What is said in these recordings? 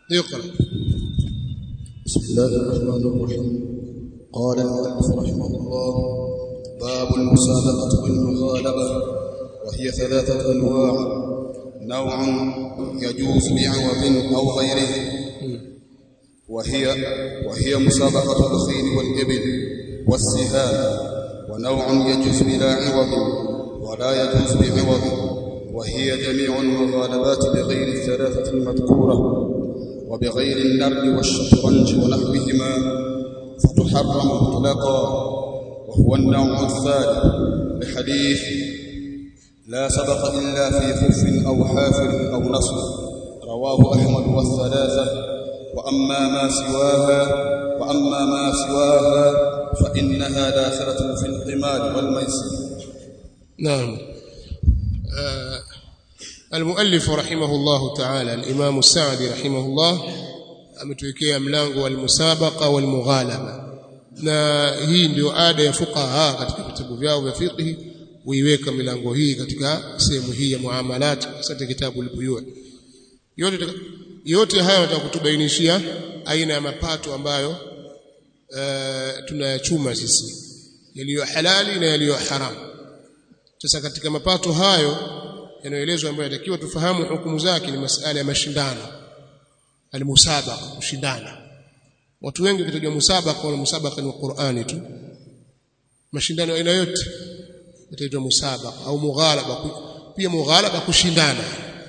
اقرا بسم الله الرحمن الرحيم قال المؤلف رحمه الله باب المسابقة والمغالبة وهي ثلاثة أنواع نوع يجوز بعوض أو غيره وهي وهي مسابقة الخيل والإبل والسهام ونوع يجوز بلا عوض ولا يجوز بعوض وهي جميع المغالبات بغير الثلاثة المذكورة وبغير النرد والشطرنج ونحوهما فتحرم مطلقا وهو النوع الثالث بحديث لا سبق إلا في خف أو حافر أو نصر رواه أحمد والثلاثة وأما ما سواها وأما ما سواها فإنها داخلة في القمار والميسر نعم آه المؤلف رحمه الله تعالى الإمام السعدي رحمه الله ametuwekea mlango wa almusabaqa walmughalaba na hii ndio ada ya fuqaha katika vitabu vyao vya fiqh huiweka milango hii katika sehemu hii ya muamalat katika kitabu al-buyu yote yote haya watakutubainishia aina ya mapato ambayo uh, tunayachuma sisi yaliyo halali na yaliyo haramu sasa katika mapato hayo yanayoelezwa ambayo yatakiwa tufahamu hukumu zake ni masala ya mashindano almusabaqa kushindana watu wengi kitajua musabaqa na musabaqa ni Qur'ani tu mashindano aina yote yataitwa musabaqa au mughalaba pia mughalaba kushindana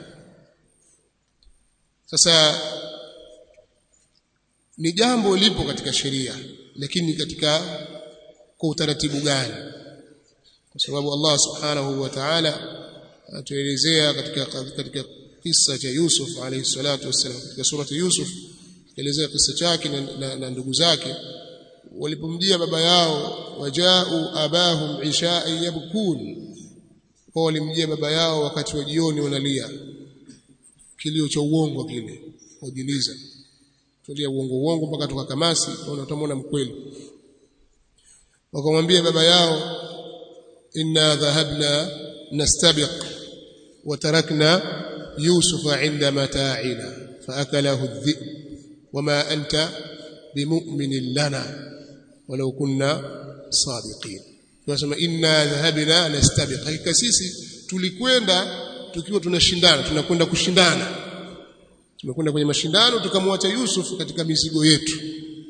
sasa ni jambo lipo katika sheria lakini katika kwa utaratibu gani kwa sababu Allah subhanahu wa ta'ala atuelezea katika katika kisa cha Yusuf alayhi salatu wassalam katika surati Yusuf elezea kisa chake na, na, na ndugu zake walipomjia baba yao wajau abahum isha'i yabkun kwa walimjia baba yao wakati wa jioni wanalia kilio cha uongo kile wajiliza tulia uongo uongo mpaka tukakamasi na utamwona mkweli wakamwambia baba yao inna dhahabna nastabiq وتركنا يوسف عند متاعنا فأكله الذئب وما أنت بمؤمن لنا ولو كنا صادقين tunasema inna dhahabna nastabiq hakika sisi tulikwenda tukiwa tunashindana tunakwenda kushindana tumekwenda kwenye mashindano tukamwacha Yusuf katika mizigo yetu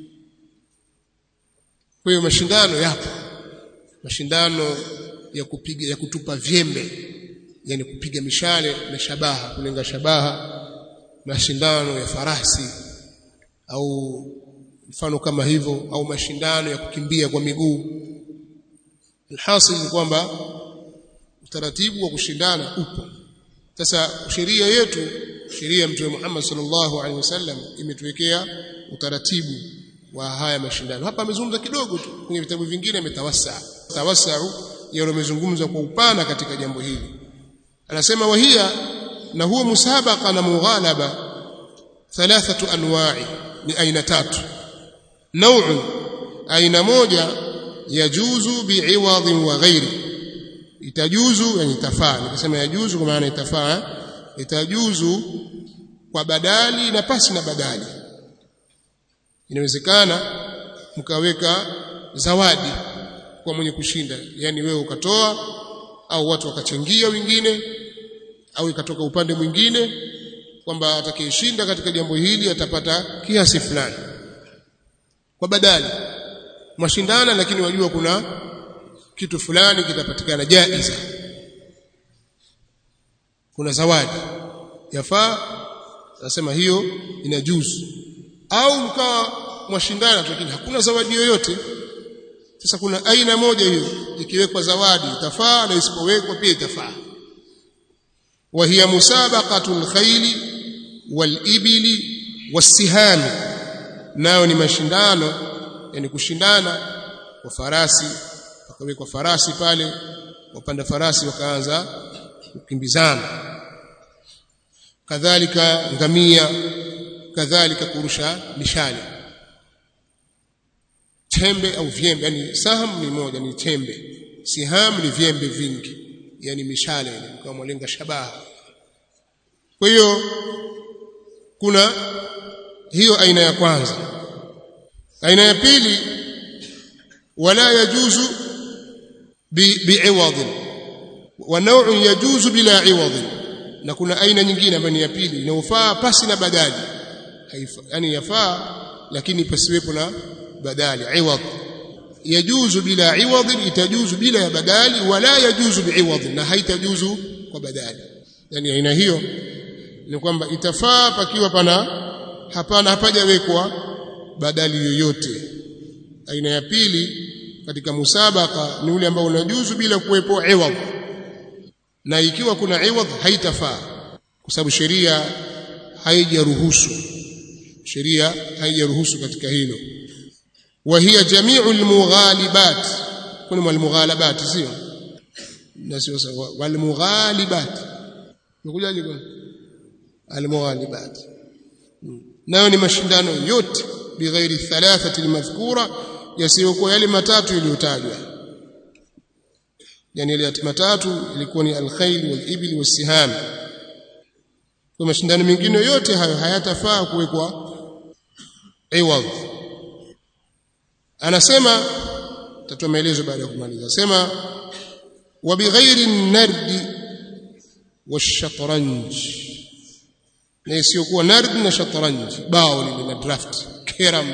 kwa hiyo mashindano yapo mashindano ya kupiga ya kutupa vyembe yani kupiga mishale na shabaha kulenga shabaha mashindano ya farasi au mfano kama hivyo au mashindano ya kukimbia kwa miguu alhasil ni kwamba utaratibu wa kushindana upo sasa sheria yetu sheria ya mtume Muhammad sallallahu alaihi wasallam imetuwekea utaratibu wa haya mashindano hapa amezungumza kidogo tu kwenye vitabu vingine ametawassa tawasau yale amezungumza kwa upana katika jambo hili anasema wahia na huo musabaqa na mughalaba thalathatu anwa'i ni aina tatu naw'un aina moja yajuzu bi'iwadhin wa ghairi itajuzu yani tafaa nikisema yajuzu kwa maana itafaa itajuzu kwa badali na pasi na badali inawezekana mkaweka zawadi kwa mwenye kushinda yani wewe ukatoa au watu wakachangia wengine au ikatoka upande mwingine kwamba atakayeshinda katika jambo hili atapata kiasi fulani kwa badali mashindana lakini wajua kuna kitu fulani kitapatikana jaiza kuna zawadi yafaa nasema hiyo inajuzu au mkawa mwashindana lakini hakuna zawadi yoyote sasa kuna aina moja hiyo ikiwekwa zawadi itafaa na isipowekwa pia itafaa wa hiya musabaqatul khayli wal ibili wasihami nayo ni mashindano yani kushindana kwa farasi wakawekwa farasi pale wapanda farasi wakaanza kukimbizana kadhalika ngamia kadhalika kurusha mishale chembe au vyembe yani saham ni moja ni chembe siham ni vyembe vingi yani mishale ile kama mlenga shabaha kwa hiyo kuna hiyo aina ya kwanza aina ya pili wala yajuzu bi'iwad wa naw'un yajuzu bila iwad na kuna aina nyingine ambayo ni ya pili inayofaa pasi na badali yani yafaa lakini pasiwepo na badali iwad yajuzu bila iwad itajuzu bila ya badali wala yajuzu bi'iwad na haitajuzu kwa badali yani aina hiyo ni kwamba itafaa pakiwa pana hapana hapajawekwa badali yoyote aina ya pili katika musabaka ni ule ambao unajuzu bila kuwepo iwad na ikiwa kuna iwad haitafaa kwa sababu sheria haijaruhusu sheria haijaruhusu katika hilo wa hiya jami'u almughalibat kuna almughalabat sio na sio walmughalibat Umekujaje bwana? Almughalibat. Nayo ni mashindano yote bighairi thalathati almadhkura yasiyokuwa yale matatu yaliyotajwa. Yani yale matatu ilikuwa ni alkhayl walibli wasiham. Kwa mashindano mengine yote hayo hayatafaa kuwekwa iwad. Anasema tatoa maelezo baada ya kumaliza. Sema wa bighairi nardi والشطرنج na isiyokuwa nard na shatranj bao lile na draft keram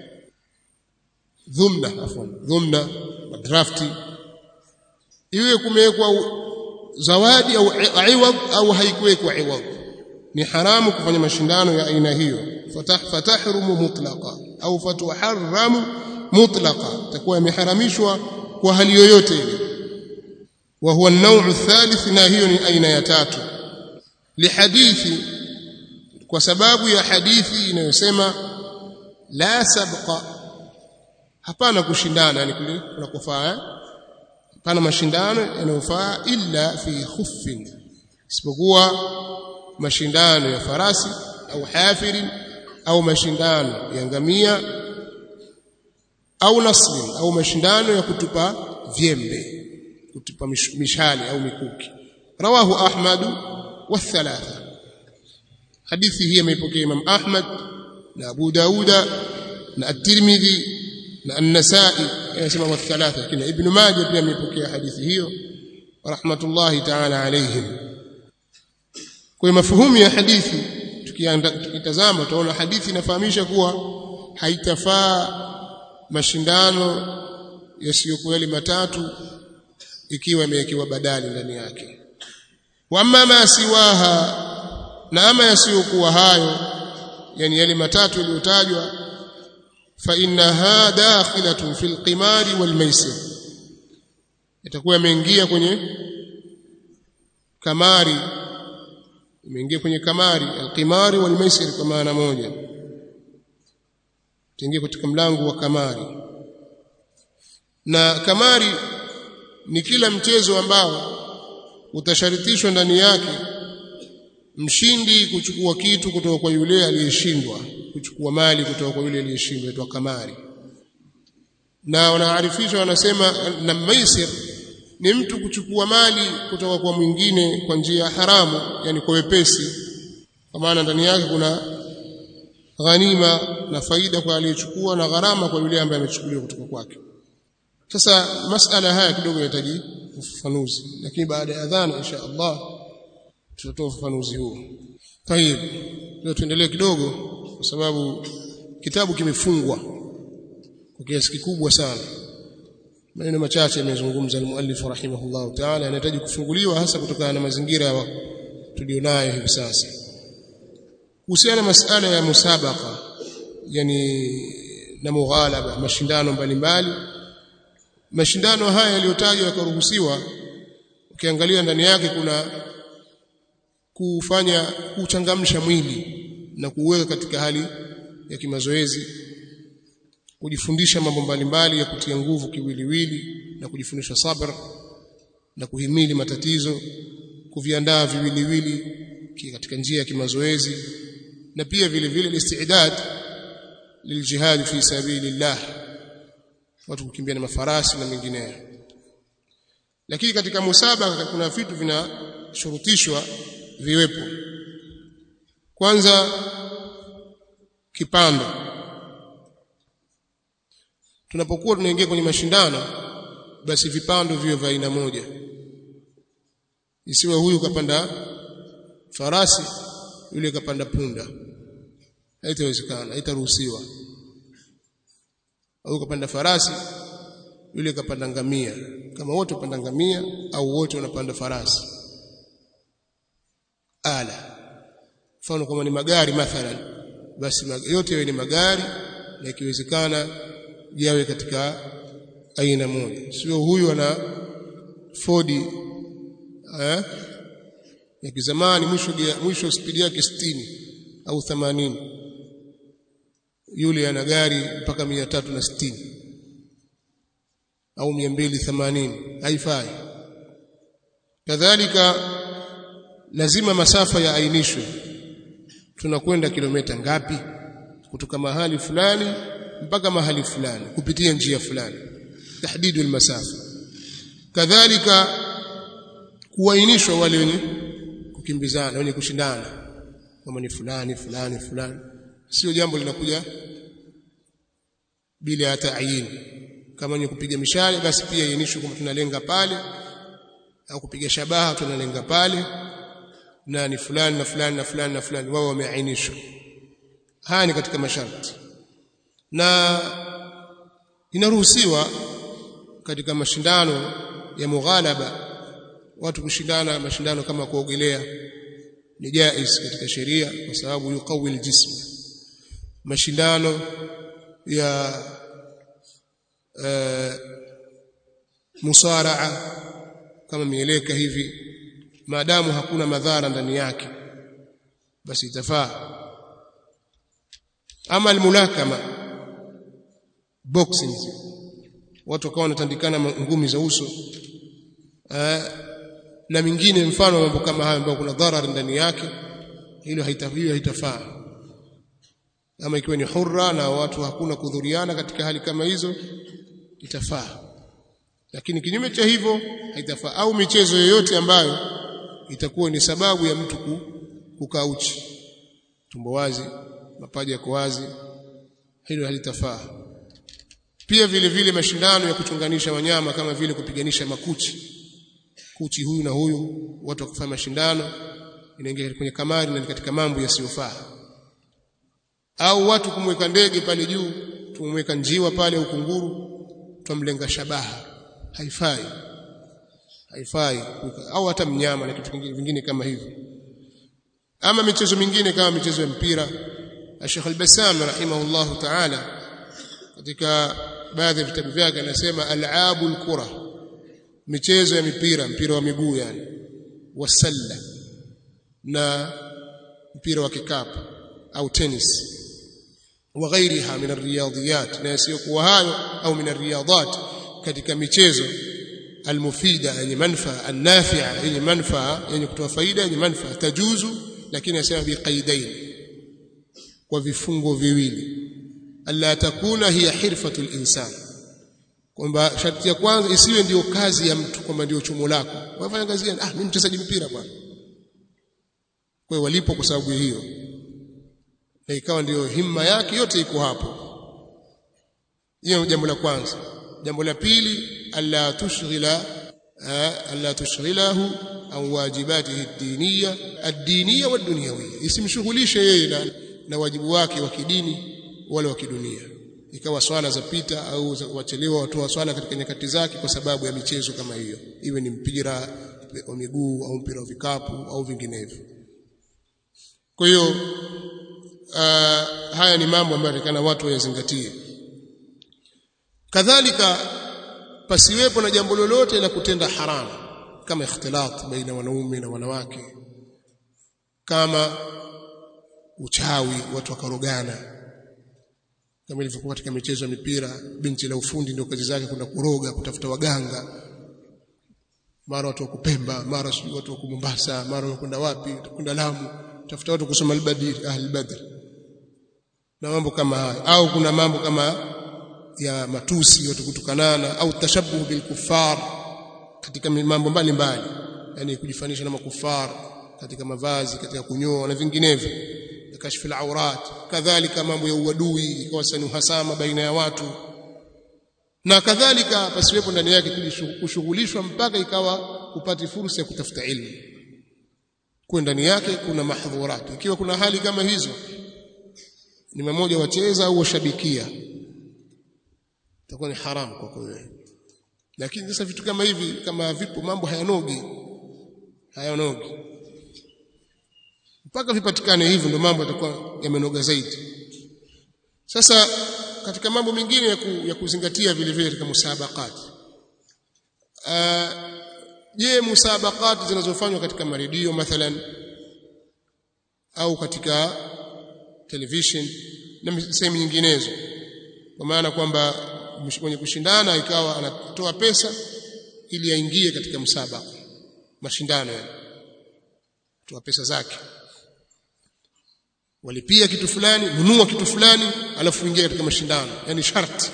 dhumna afwan dhumna na draft iwe kumewekwa zawadi au iwad au haikuwekwa iwad ni haramu kufanya mashindano ya aina hiyo fatah fatahrumu mutlaqa au fatuharramu mutlaqa takuwa imeharamishwa kwa hali yoyote ile وهو النوع الثالث ناهي أين يتاتو لحديث وسباب يا حديثي inayosema la sabqa hapana kushindana yani kule kunakufaa hapana mashindano yanayofaa illa fi khuffin isipokuwa mashindano ya farasi au hafirin au mashindano ya ngamia au nasrin au mashindano ya kutupa vyembe kutupa mishale au mikuki rawahu ahmad wa thalatha hadithi hii imeipokea imam ahmad na abu dauda na at-tirmidhi na an-nasa'i yanasema wa thalatha kina ibn majah pia ameipokea hadithi hiyo rahmatullahi ta'ala alayhim kwa mafuhumu ya hadithi tukitazama tunaona hadithi inafahamisha kuwa haitafaa mashindano yasiyokuwa yale matatu ikiwa imewekewa badali ndani yake wa amma ma siwaha na ama yasiyokuwa hayo yani yale matatu yaliyotajwa fa innaha dakhilatun fil qimari wal maisir itakuwa imeingia kwenye kamari imeingia kwenye kamari alqimari wal maisir kwa maana moja itaingia katika mlango wa kamari na kamari ni kila mchezo ambao utasharitishwa ndani yake mshindi kuchukua kitu kutoka kwa yule aliyeshindwa kuchukua mali kutoka kwa yule aliyeshindwa itwa kamari na wanaarifisha wanasema na maisir ni mtu kuchukua mali kutoka kwa mwingine kwa njia haramu yani kwa wepesi kwa maana ndani yake kuna ghanima na faida kwa aliyechukua na gharama kwa yule ambaye amechukuliwa kutoka kwake sasa masala haya kidogo yanahitaji ufafanuzi lakini baada ya adhana insha Allah tutatoa ufafanuzi huo tayib leo tuendelee kidogo kwa sababu kitabu kimefungwa kwa kiasi kikubwa sana maneno machache yamezungumza al-muallif rahimahullah ta'ala yanahitaji kufunguliwa hasa kutokana na mazingira tulionayo hivi sasa kuhusiana na masala ya musabaka yani na mughalaba mashindano mbalimbali mashindano haya yaliyotajwa yakaruhusiwa ukiangalia ndani yake kuna kufanya kuchangamsha mwili na kuweka katika hali ya kimazoezi kujifundisha mambo mbalimbali ya kutia nguvu kiwiliwili na kujifundisha sabr na kuhimili matatizo kuviandaa viwiliwili katika njia ya kimazoezi na pia vile vile istidad liljihad fi sabilillah watu kukimbia na mafarasi na mengineyo lakini katika musabaka kuna vitu vinashurutishwa viwepo kwanza kipando tunapokuwa tunaingia kwenye mashindano basi vipando viwe vya aina moja isiwe huyu kapanda farasi yule kapanda punda haitawezekana haitaruhusiwa au kapanda farasi yule kapanda ngamia kama wote wapanda ngamia au wote wanapanda farasi ala mfano kama ni magari mathalan basi yote yawe ni magari na ikiwezekana yawe katika aina moja sio huyu ana Ford eh ya kizamani mwisho mwisho spidi yake 60 au 80 yule ana gari mpaka 360 au 280 haifai kadhalika lazima masafa yaainishwe tunakwenda kilomita ngapi kutoka mahali fulani mpaka mahali fulani kupitia njia fulani tahdidu almasafa kadhalika kuainishwa wale wenye kukimbizana wenye kushindana kama ni fulani fulani fulani sio jambo linakuja bila ya tayin kama ni kupiga mishale basi pia iainishwe kama tunalenga pale au kupiga shabaha tunalenga pale na ni fulani na fulani na fulani na fulani wao wameainishwa haya ni katika masharti na inaruhusiwa katika mashindano ya mughalaba watu kushindana mashindano kama kuogelea ni jais katika sheria kwa sababu yuqawi aljism mashindano ya uh, musaraa kama mieleka hivi maadamu hakuna madhara ndani yake basi itafaa ama almulakama boxing watu wakawa wanatandikana ngumi za uso uh, na mingine mfano mambo kama hayo ambayo kuna dharar ndani yake hilo haitafiwi haitafaa ama ikiwa ni hurra na watu hakuna kudhuriana katika hali kama hizo itafaa lakini kinyume cha hivyo haitafaa au michezo yoyote ambayo itakuwa ni sababu ya mtu kukaa uchi tumbo wazi mapaja yako wazi hilo halitafaa pia vile vile mashindano ya kuchunganisha wanyama kama vile kupiganisha makuchi kuchi huyu na huyu watu wakifanya mashindano inaingia kwenye kamari na katika mambo yasiyofaa au watu kumweka ndege pale juu tumweka njiwa pale au kunguru tumlenga shabaha haifai haifai au hata mnyama na kitu kingine vingine kama hivyo ama michezo mingine kama michezo ya mpira Sheikh Al-Bassam rahimahullahu ta'ala katika baadhi ya vitabu vyake anasema al'abul kura michezo ya mipira mpira wa miguu yani wasalla na mpira wa kikapu au tennis wa ghairiha min ar-riyadiyat na yasiyokuwa hayo au min ar-riyadat katika michezo almufida yenye manfaa annafi'a yenye manfaa yenye kutoa faida yenye manfaa tajuzu lakini asema biqaidain kwa vifungo viwili alla takuna hiya hirfatul insan kwamba sharti ya kwanza isiwe ndiyo kazi ya mtu kwamba ndiyo chumo lako wafanya kazi gani ah mimi mchezaji mpira bwana kwa hiyo walipo kwa sababu hiyo na ikawa ndiyo himma yake yote iko hapo hiyo jambo la kwanza jambo la pili alla tushghila alla tushghilahu an wajibatihi ad-diniyya ad-diniyya wad-dunyawiyya isimshughulishe yeye na, na wajibu wake wa kidini wala wa kidunia ikawa swala zapita au wachelewa watoa swala katika nyakati zake kwa sababu ya michezo kama hiyo iwe ni mpira wa miguu au mpira wa vikapu au vinginevyo kwa hiyo uh, haya ni mambo ambayo yatakana watu wayazingatie kadhalika pasiwepo na jambo lolote la kutenda haramu kama ikhtilat baina wanaume na wanawake kama uchawi watu wakarogana kama ilivyokuwa katika michezo ya mipira binti la ufundi ndio kazi zake kwenda kuroga kutafuta waganga mara watu wa Kupemba mara sijui watu wa Mombasa mara wakwenda wapi kwenda Lamu tafuta watu kusoma al-Badr al-Badr na mambo kama haya au kuna mambo kama ya matusi watu kutukanana au tashabuhu bil kuffar katika mambo mbalimbali yani kujifanisha na makufar katika mavazi katika kunyoa na vinginevyo kashfi al-awrat kadhalika mambo ya uadui ikawa sasa ni uhasama baina ya watu na kadhalika pasiwepo ndani yake kushughulishwa mpaka ikawa upati fursa ya kutafuta ilmu kwa ndani yake kuna mahdhurat ikiwa kuna hali kama hizo ni mmoja wacheza au washabikia itakuwa ni haramu kwa kweli lakini sasa vitu kama hivi kama vipo mambo hayanogi hayanogi mpaka vipatikane hivyo ndio mambo yatakuwa yamenoga zaidi sasa katika mambo mengine ya, ku, ya kuzingatia vile vile katika musabaqati je musabaqati zinazofanywa katika maredio mathalan au katika television na sehemu nyinginezo kwa maana kwamba mwenye kushindana ikawa anatoa pesa ili aingie katika msabaka mashindano yani toa pesa zake walipia kitu fulani nunua kitu fulani alafu ingia katika mashindano yani sharti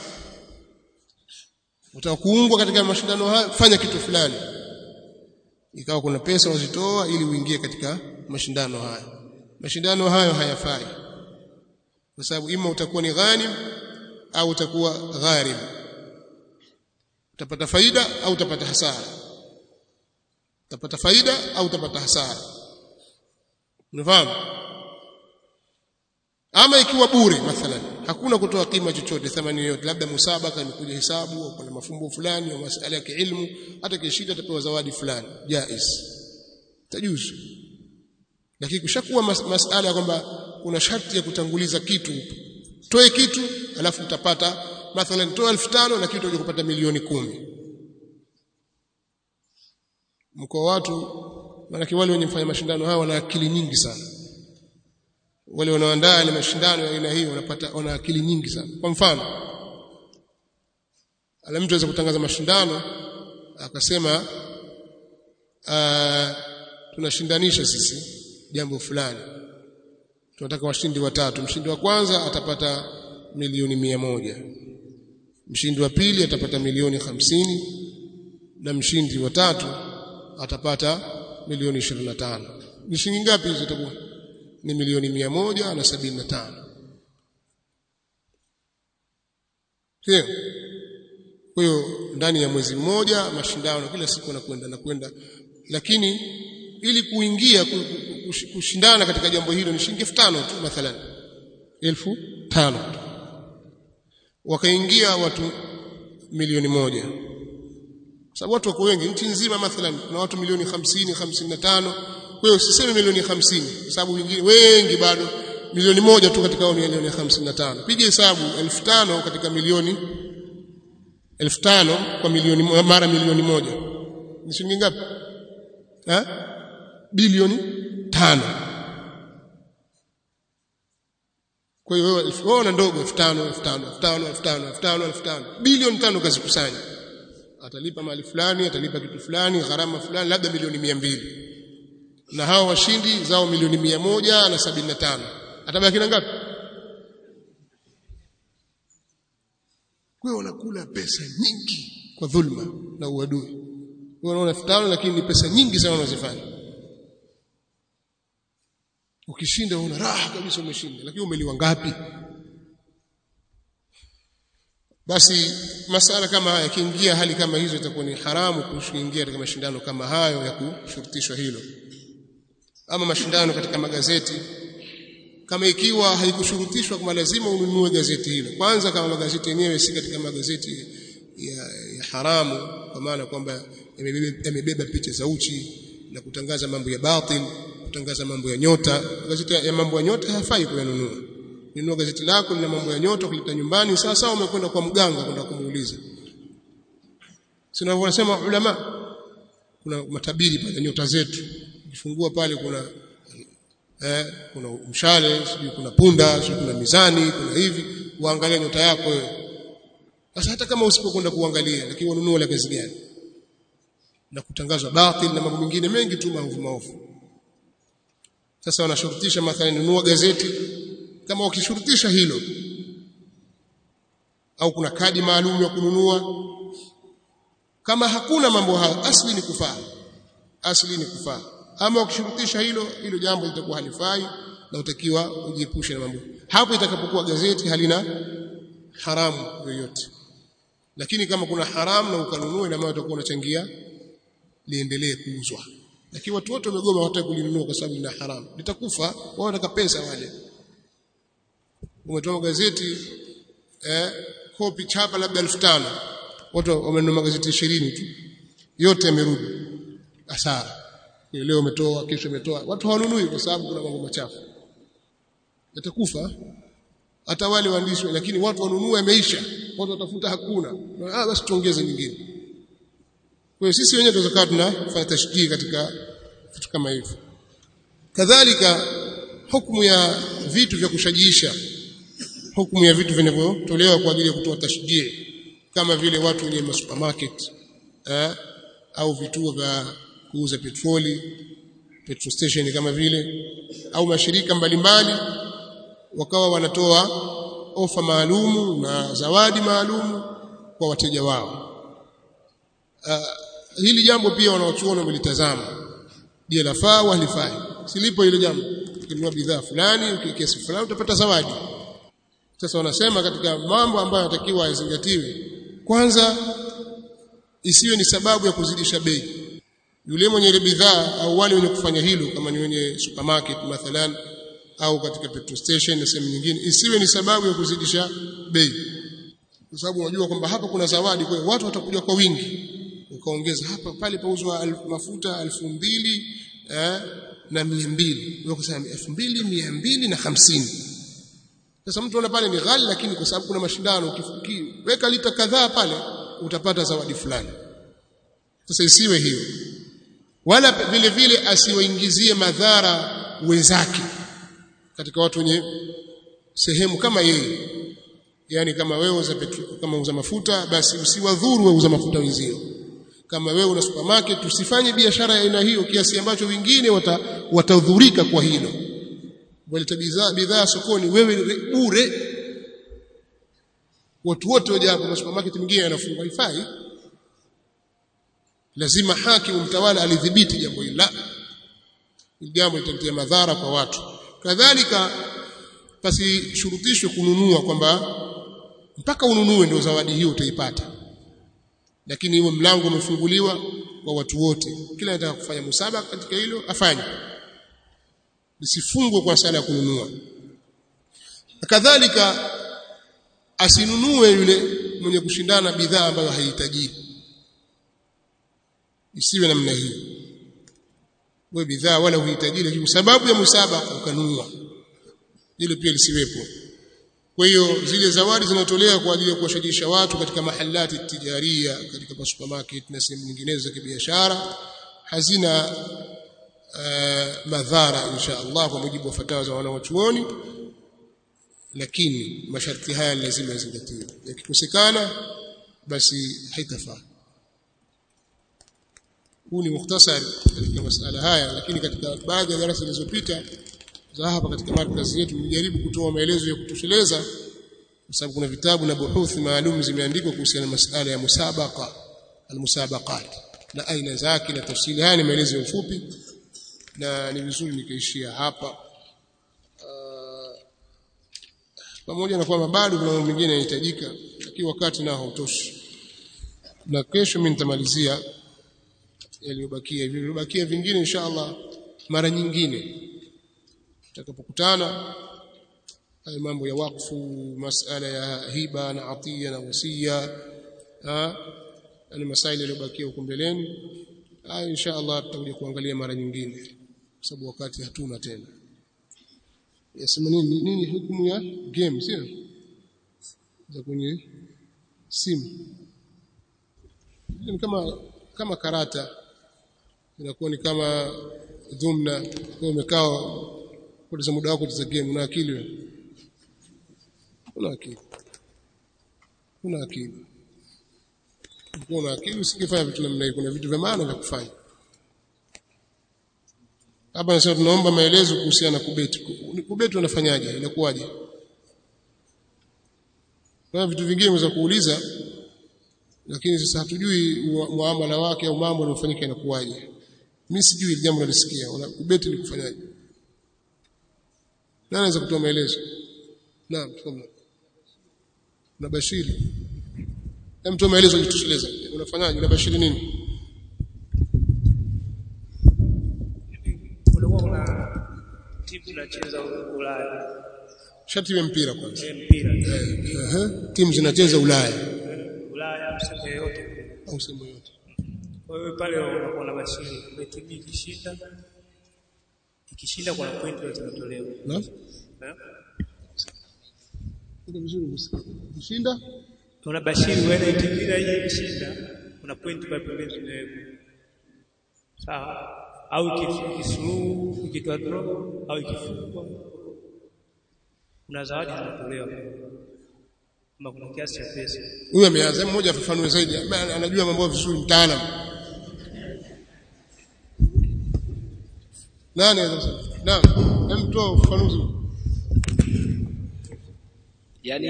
utaka kuungwa katika mashindano haya fanya kitu fulani ikawa kuna pesa wazitoa ili uingie katika mashindano haya mashindano hayo hayafai kwa sababu ima utakuwa ni ghanim au utakuwa gharim utapata faida au utapata hasara utapata faida au utapata hasara unafahamu ama ikiwa bure mathalan hakuna kutoa kima chochote thamani yoyote labda musabaka imekuja hesabu au kuna mafumbo fulani au masuala ya kiilmu hata kishinda atapewa zawadi fulani jaiz tajuzu lakini kushakuwa mas masala kwamba kuna sharti ya kutanguliza kitu toe kitu alafu utapata mathalan toa 1500 lakini utakuja kupata milioni kumi mko watu maana wale wenye kufanya mashindano haya wana akili nyingi sana wale wanaoandaa ile mashindano ya aina hiyo wanapata wana akili nyingi sana kwa mfano ala mtu anaweza kutangaza mashindano akasema tunashindanisha sisi jambo fulani tunataka washindi watatu mshindi wa kwanza atapata milioni mia moja mshindi wa pili atapata milioni hamsini na mshindi wa tatu atapata milioni 25 ni shilingi ngapi hizo itakuwa ni milioni mia moja na sabini na tano sio kwa hiyo ndani ya mwezi mmoja mashindano kila siku nakwenda na kwenda lakini ili kuingia kushindana katika jambo hilo ni shilingi 5000 tu mathalan 1500 wakaingia watu milioni moja sababu watu wako wengi nchi nzima mathalan kuna watu milioni 50 55 kwa hiyo usiseme milioni 50 kwa sababu wengine wengi bado milioni moja tu katika milioni 55 piga hesabu 1500 katika milioni 1500 kwa milioni mara milioni moja ni shilingi ngapi eh bilioni tano kwa hiyo wewe unaona ndogo 5000 5000 5000 5000 5000 bilioni tano kazikusanya atalipa mali fulani atalipa kitu fulani gharama fulani labda milioni mia mbili na hao washindi zao milioni mia moja na sabini na tano atabaki na ngapi kwa hiyo wanakula pesa nyingi kwa dhulma na uadui unaona elfu tano lakini ni pesa nyingi sana wanazifanya ukishinda una raha kabisa umeshinda lakini umeliwa ngapi basi masala kama haya yakiingia hali kama hizo itakuwa ni haramu kuingia katika mashindano kama hayo ya kushurutishwa hilo ama mashindano katika magazeti kama ikiwa haikushurutishwa kama lazima ununue gazeti hilo kwanza kama magazeti yenyewe si katika magazeti ya, ya haramu kwa maana kwamba yamebeba picha za uchi na kutangaza mambo ya batil kutangaza mambo ya nyota gazeti ya mambo ya nyota hayafai kuyanunua nunua gazeti lako lina mambo ya nyota kuleta nyumbani sawa sawa umekwenda kwa mganga kwenda kumuuliza sina wanasema ulama kuna matabiri pale nyota zetu ukifungua pale kuna eh, kuna mshale sijui kuna punda sijui kuna mizani kuna hivi uangalie nyota yako wewe sasa hata kama usipokwenda kuangalia lakini ununue la kazi gani na kutangazwa batil na mambo mengine mengi tu maovu maovu sasa wanashurutisha mathalan nunua gazeti kama ukishurutisha hilo au kuna kadi maalum ya kununua kama hakuna mambo hayo asli ni kufaa asli ni kufaa ama ukishurutisha hilo hilo jambo litakuwa halifai na utakiwa ujiepushe na mambo hapo itakapokuwa gazeti halina haramu yoyote lakini kama kuna haramu na ukanunua ina maana utakuwa unachangia liendelee kuuzwa lakini watu wote wamegoma hawataka kulinunua kwa sababu lina haramu litakufa wao wanataka pesa wale umetoa gazeti eh kopi chapa labda 1500 watu wamenunua magazeti 20 tu yote yamerudi hasara leo umetoa kesho umetoa watu hawanunui kwa sababu kuna mambo machafu yatakufa hata wale waandishi lakini watu wanunua yameisha watu watafuta hakuna ah basi tuongeze nyingine kwa hiyo sisi wenyewe tunaweza tunafanya tashdii katika vitu kama hivyo kadhalika hukumu ya vitu vya kushajiisha hukumu ya vitu vinavyotolewa kwa ajili ya kutoa tashdii kama vile watu wenye masupermarket eh, au vituo vya kuuza petroli petrol station kama vile au mashirika mbalimbali wakawa wanatoa ofa maalumu na zawadi maalumu kwa wateja wao uh, hili jambo pia wanaochuona wamelitazama je lafaa au halifai silipo hilo jambo ukinunua bidhaa fulani kiasi fulani utapata zawadi sasa wanasema katika mambo ambayo yanatakiwa yazingatiwe kwanza isiwe ni sababu ya kuzidisha bei yule mwenye ile bidhaa au wale wenye kufanya hilo kama ni wenye supermarket mathalan au katika petrol station na sehemu nyingine isiwe ni sababu ya kuzidisha bei kwa sababu unajua kwamba hapa kuna zawadi kwa hiyo watu watakuja kwa wingi ukaongeza hapa pale pauzwa mafuta elfu mbili eh, na mia mbili ukasema elfu mbili mia mbili na hamsini sasa mtu ana pale ni ghali lakini kwa sababu kuna mashindano ukiweka lita kadhaa pale utapata zawadi fulani sasa isiwe hiyo wala vile vile asiwaingizie madhara wenzake katika watu wenye sehemu kama yeye yani kama wewe uza petrol kama uza mafuta basi usiwadhuru wewe uza mafuta wenzio kama wewe una supermarket usifanye biashara ya aina hiyo kiasi ambacho wengine watadhurika kwa hilo waleta bidhaa bidhaa sokoni wewe bure watu wote waje hapo supermarket mwingine anafungwa haifai lazima hakimu mtawala alidhibiti jambo hili la jambo litaletea madhara kwa watu kadhalika pasishurutishwe kununua kwamba mpaka ununue ndio zawadi hiyo utaipata lakini huo mlango umefunguliwa kwa watu wote kila anataka kufanya musaba katika hilo afanye lisifungwe kwa sala ya kununua kadhalika asinunue yule mwenye kushindana bidhaa ambayo haihitaji isiwe namna hiyo wewe bidhaa wala uhitaji lakini sababu ya musaba ukanunua hilo pia lisiwepo kwa hiyo zile zawadi zinatolewa kwa ajili ya kuwashajisha watu katika mahalati tijaria katika supermarket na sehemu nyinginezo za kibiashara hazina uh, madhara insha Allah kwa mujibu wa fatawa za wanawachuoni lakini masharti haya lazima yazingatiwe yakikosekana basi haitafaa huu ni mukhtasari katika masala haya lakini katika baadhi ya darasa zilizopita za hapa katika markazi yetu nilijaribu kutoa maelezo ya kutosheleza kwa sababu kuna vitabu na buhuthi maalum zimeandikwa kuhusiana na masala ya musabaqa almusabaqat na aina zake na tafsiri haya ni maelezo ya ufupi na ni vizuri nikaishia hapa uh, pamoja na kwamba bado kuna mambo mengine yanahitajika lakini wakati nao hautoshi na kesho mimi nitamalizia yaliyobakia hivi vilivyobakia vingine insha Allah mara nyingine tutakapokutana haya mambo ya wakfu masala ya hiba na atia na wasia ni masaili yaliyobakia huko mbeleni haya insha Allah tutakuja kuangalia mara nyingine kwa sababu wakati hatuna tena yasema nini nini hukumu ya game sio za kwenye simu ni kama kama karata inakuwa ni kama dhumna kwa umekaa kupoteza muda wako kucheza game una akili wewe una akili una akili ukiwa una akili usingefanya vitu namna hiyo kuna vitu vya maana vya kufanya hapa nasema tunaomba maelezo kuhusiana na kubeti kubeti unafanyaje inakuwaje kuna vitu vingine unaweza kuuliza lakini sasa hatujui muamala wake au mambo yanayofanyika inakuwaje mimi sijui jambo nalisikia kubeti ni kufanyaje nani anaweza kutoa maelezo naam tafadhali unabashiri hem toa maelezo jitosheleza unafanyaje unabashiri nini kulikuwa kuna timu zinacheza Ulaya shati ya mpira kwanza eh, mpira Aha. timu zinacheza Ulaya Ulaya msemo yote au sehemu yote kwa hiyo pale unakuwa na bashiri kwa timu ikishinda ikishinda kuna point zinatolewa naam Eh? Iko vizuri kushinda Kuna bashiri wewe timu ile ile ikishinda kuna point pale pembeni zinawekwa sawa au iki- ikisuluhu ikitoa draw au ikifungwa kuna zawadi zinatolewa kama kuna kiasi cha pesa huyu ameanza mmoja afafanue zaidi ambaye anajua mambo vizuri mtaalamu nani anaweza kusema naam hem toa ufafanuzi yani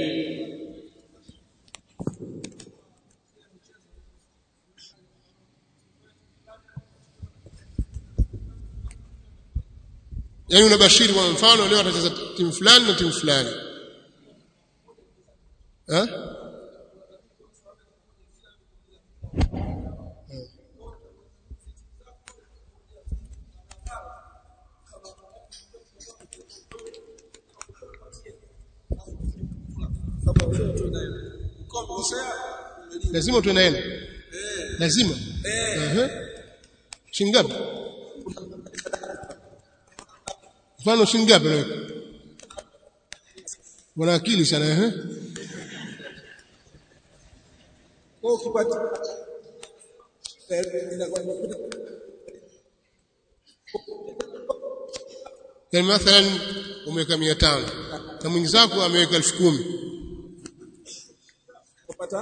yaani unabashiri kwa mfano leo atacheza timu fulani na timu fulani eh lazima tuwe naenda lazima ehe shingapi mfano shingapi leo wana akili sana ehe Kwa hiyo ukipata eh, inakuwa inakuta yani mathalan umeweka 500 na mwenzako ameweka 10000 kupata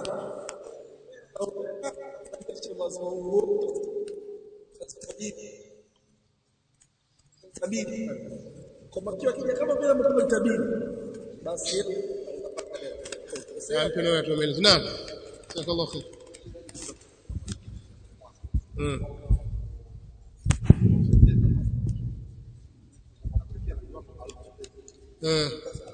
tabiri kwa makiwa kija kama vile mtu tabiri basi ampe na watu wameeleza naam jazakallahu khair mm eh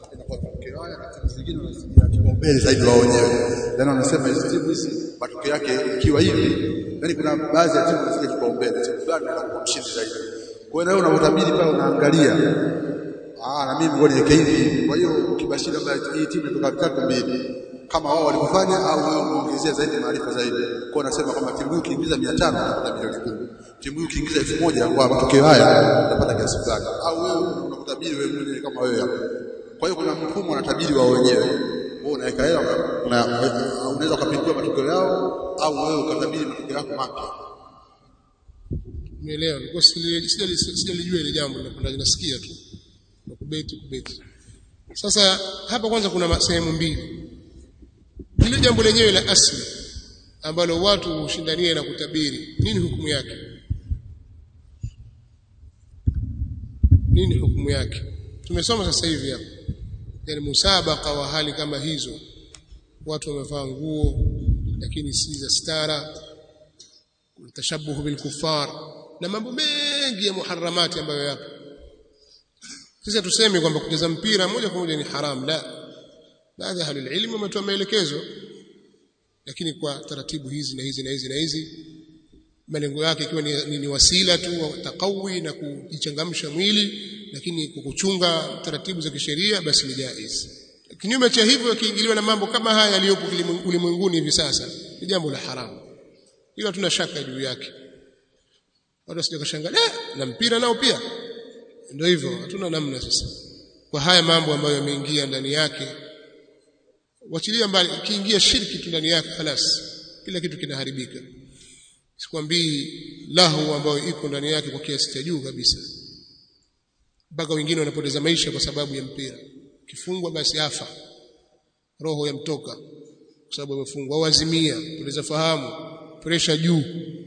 kipaumbele zaidi wao wenyewe. Yaani wanasema hizi timu hizi matokeo yake ikiwa hivi, yaani kuna baadhi ya timu zinafikia kipaumbele, timu fulani inakuwa mshindi zaidi. Kwa hiyo na wewe unapotabiri pale unaangalia ah, na mimi ngoja niweke hivi. Kwa hiyo ukibashiri labda hii timu inatoka tatu mbili kama wao walivyofanya au wewe umeongezea zaidi maarifa zaidi. Kwa hiyo nasema kama timu hii ukiingiza 500 unapata milioni 10. Timu hii ukiingiza 1000 kwa matokeo haya unapata kiasi fulani. Au wewe unakutabiri wewe mwenyewe kama wewe hapo. Kwa hiyo kuna mfumo unatabiri wao wenyewe. Wewe unaweka hela una- unaweza ukapindua matokeo yao au wewe ukatabiri matokeo yako mapya. Nielewa, nilikuwa sijali- sijali- sijalijua ile jambo napenda nasikia tu. Na kubeti kubeti. Sasa hapa kwanza kuna ma- sehemu mbili. Lile jambo lenyewe la asli ambalo watu hushindania na kutabiri, nini hukumu yake? Nini hukumu yake? Tumesoma sasa hivi hapa. Yaani musabaka wa hali kama hizo. Watu wamevaa nguo lakini si za stara, tashabuhu bil kuffar na mambo mengi ya muharramati ambayo yapo sisi tuseme kwamba kucheza mpira moja kwa moja ni haram la baadhi ya ahlul ilmu wametoa maelekezo lakini kwa taratibu hizi na hizi na hizi na hizi malengo yake ikiwa ni, ni, ni wasila tu wa taqawi na kujichangamsha mwili lakini kukuchunga taratibu za kisheria basi ni jaiz kinyume cha hivyo yakiingiliwa na mambo kama haya yaliyopo kilimwen- ulimwenguni hivi sasa ni jambo la haramu hilo hatuna shaka juu yake watu wasije kashangaa eh na mpira nao pia ndio hivyo hatuna namna sasa kwa haya mambo ambayo yameingia ndani yake wachilia mbali ikiingia shirki tu ndani yake خلاص kila kitu kinaharibika sikwambii lahu ambayo iko ndani yake kwa kiasi cha juu kabisa mpaka wengine wanapoteza maisha kwa sababu ya mpira kifungwa basi afa roho yamtoka kwa sababu amefungwa au azimia poteza fahamu presha juu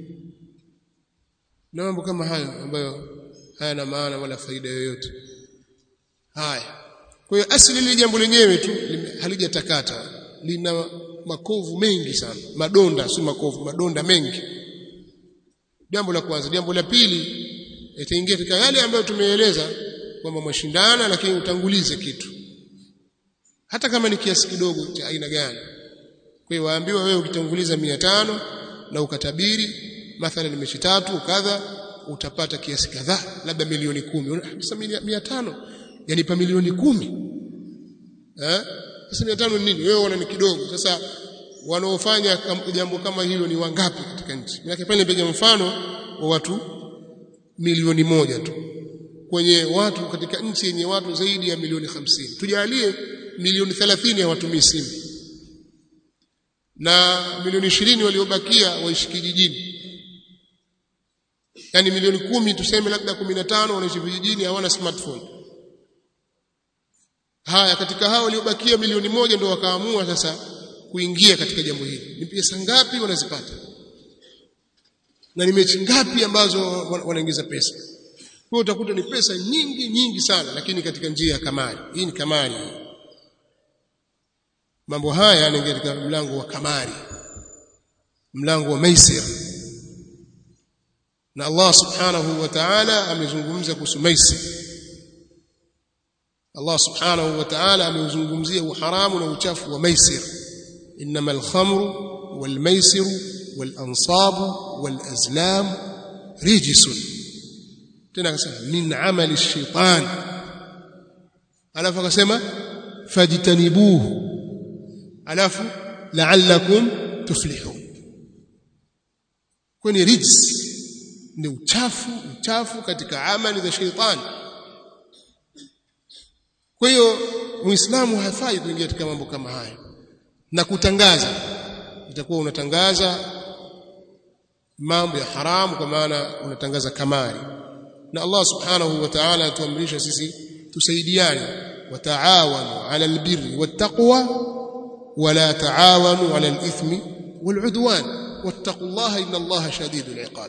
na mambo kama hayo ambayo hayana maana wala faida yoyote haya kwa hiyo asili ile jambo lenyewe tu lime- halijatakata lina makovu mengi sana madonda si makovu madonda mengi jambo la kwanza jambo la pili itaingia katika yale ambayo tumeeleza kwamba mwashindana lakini utangulize kitu hata kama ni kiasi kidogo cha aina gani kwa hiyo waambiwa wewe ukitanguliza mia tano na ukatabiri mathalan mechi tatu kadha utapata kiasi kadhaa labda milioni kumi sasa mia tano yanipa milioni kumi eh sasa mia tano ni nini wewe unaona ni kidogo sasa wanaofanya jambo kama hilo ni wangapi katika nchi maana pale nipiga mfano wa watu milioni moja tu kwenye watu katika nchi yenye watu zaidi ya milioni hamsini tujalie milioni 30 hawatumii simu na milioni ishirini waliobakia waishi kijijini yani milioni kumi tuseme labda 15 wanaishi vijijini hawana smartphone haya katika hao waliobakia milioni moja ndio wakaamua sasa kuingia katika jambo hili ni pesa ngapi wanazipata na ni mechi ngapi ambazo wanaingiza pesa kwa utakuta ni pesa nyingi nyingi sana lakini katika njia ya kamari hii ni kamari mambo haya yanaingia katika mlango wa kamari mlango wa maisir na Allah subhanahu wa ta'ala amezungumza kuhusu maisir Allah subhanahu wa ta'ala ameuzungumzia uharamu na uchafu wa maisir انما الخمر والميسر والانصاب والازلام رجس tena akasema min amali shaitan alafu akasema fajtanibuhu alafu la'allakum tuflihun kwani rijs ni uchafu uchafu katika amali za shaitani kwa hiyo muislamu hafai kuingia katika mambo kama haya na kutangaza itakuwa unatangaza mambo ya haramu kwa maana unatangaza kamari na Allah subhanahu wa ta'ala atuamrisha sisi tusaidiane wataawanu ala albirri wattaqwa wala taawanu ala alithmi waludwan wattaqullaha inna Allaha shadidul iqab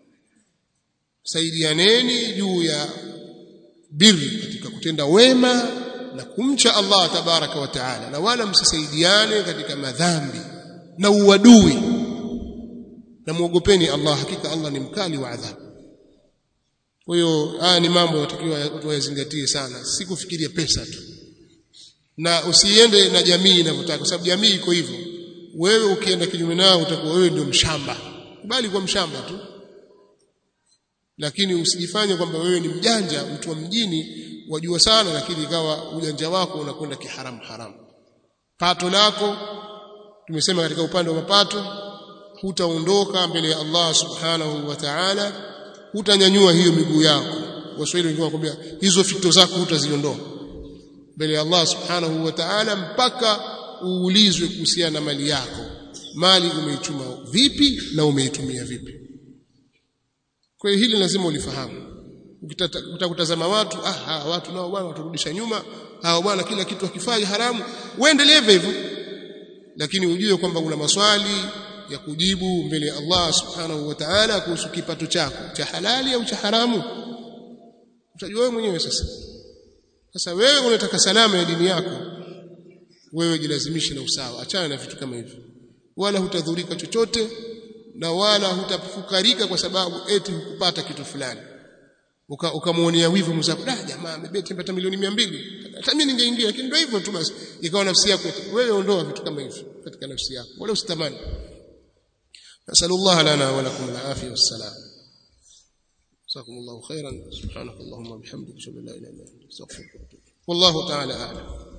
saidianeni juu ya birri katika kutenda wema na kumcha Allah tabaraka wa taala na wala msisaidiane katika madhambi na uadui na muogopeni Allah hakika Allah ni mkali wa adhabu kwa hiyo haya ni mambo yatakiwa watu wayazingatie sana si kufikiria pesa tu na usiende na jamii inavyotaka kwa sababu jamii iko hivyo wewe ukienda kinyume nao utakuwa wewe ndio mshamba bali kwa mshamba tu lakini usijifanye kwamba wewe ni mjanja mtu wa mjini wajua sana lakini ikawa ujanja wako unakwenda kiharamu haramu pato lako tumesema katika upande wa mapato hutaondoka mbele ya Allah subhanahu wa ta'ala hutanyanyua hiyo miguu yako waswahili wengine wakwambia hizo fito zako hutaziondoa mbele ya Allah subhanahu wa ta'ala mpaka uulizwe kuhusiana na mali yako mali umeichuma vipi na umeitumia vipi kwa hiyo hili lazima ulifahamu utakutazama watu ah hawa watu nao bwana waturudisha nyuma hawa bwana kila kitu akifanya haramu uendelee hivyo lakini ujue kwamba una maswali ya kujibu mbele ya Allah subhanahu wa ta'ala kuhusu kipato chako cha halali au cha haramu utajua wewe mwenyewe sasa sasa wewe unataka salama ya dini yako wewe jilazimishe na usawa achana na vitu kama hivyo wala hutadhurika chochote na wala hutafukarika kwa sababu eti hukupata kitu fulani ukamuonea uka wivu mzako da jamaa amebeti mpata milioni 200 hata mimi ningeingia lakini ndio hivyo tu basi ikawa nafsi yako wewe ondoa vitu kama hivyo katika nafsi yako wala usitamani nasallallahu lana wa lakum al-afiyah was-salam جزاكم الله خيرا سبحانك اللهم وبحمدك اشهد ان لا اله الا انت استغفرك واتوب والله تعالى اعلم